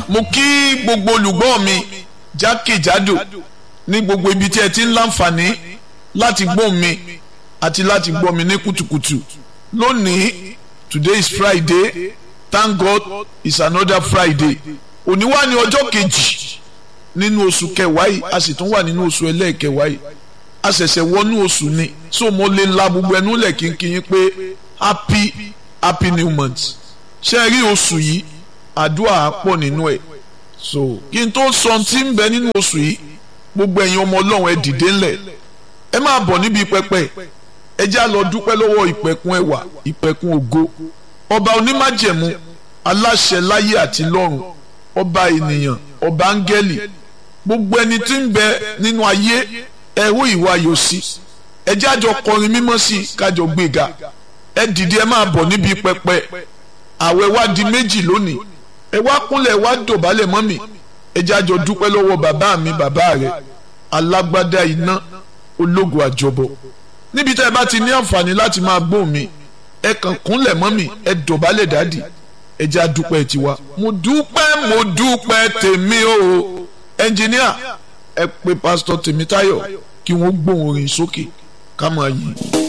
mo kí gbogbo olùgbọ́ mi jákèjádò ní gbogbo ibi tí ẹ ti ń láǹfààní láti gbọ́ mi àti láti gbọ́ mi ní kùtùkùtù lónìí today is Friday thank God it's another Friday òní wà ní ọjọ́ kejì nínú oṣù kẹwàá yìí a sì tún wà nínú oṣù ẹlẹ́ẹ̀kẹwàá yìí a ṣẹ̀ṣẹ̀ wọnú oṣù ni so mo lè la gbogbo ẹnu lẹ̀ kínkín pé happy happy new month ṣe rí oṣù yìí àdúrà á pọ̀ nínú ẹ̀ so kí n tó sọ tí ń bẹ nínú oṣù yìí gbogbo ẹ̀yin ọmọ ọlọ́run ẹ dìde ńlẹ̀ ẹ máa bọ̀ níbi pẹpẹ ẹ já lọ dúpẹ́ lọ́wọ́ ìpẹ̀kun ẹwà ìpẹ̀kun ògo ọba onímájẹ̀mú aláṣẹ láyé àti lọ́run ọba ènìyàn ọba áńgẹ́lì gbogbo ẹni tí ń bẹ nínú ayé ẹ̀rọ ìwà yóò sí ẹ já jọ kọrin mímọ́ sí i kájọ gbéga ẹ dìde ẹ máa bọ̀ níbi pẹpẹ àwẹ̀ wá di méjì lónìí ẹ wá kúnlẹ̀ wá dọ̀bálẹ̀ mọ́ mi ẹ já jọ dúpẹ́ lọ́wọ́ bàbá mi bàbá rẹ̀ alágbádá iná ológun àjọbọ níbi tá ẹ bá ti ní àǹfààní láti máa gbóhùn mi ẹ kàn kúnlẹ̀ mọ́ mi ẹ dọ̀bálẹ̀ dádì ẹ já dúpẹ́ tiwa mo dúpẹ́ mo dúpẹ́ tèmi o ẹnjìníà ẹ pè pásítọ̀ Tèmítáyọ̀ kí wọ́n gbóhùn orin sókè ká máa yìn.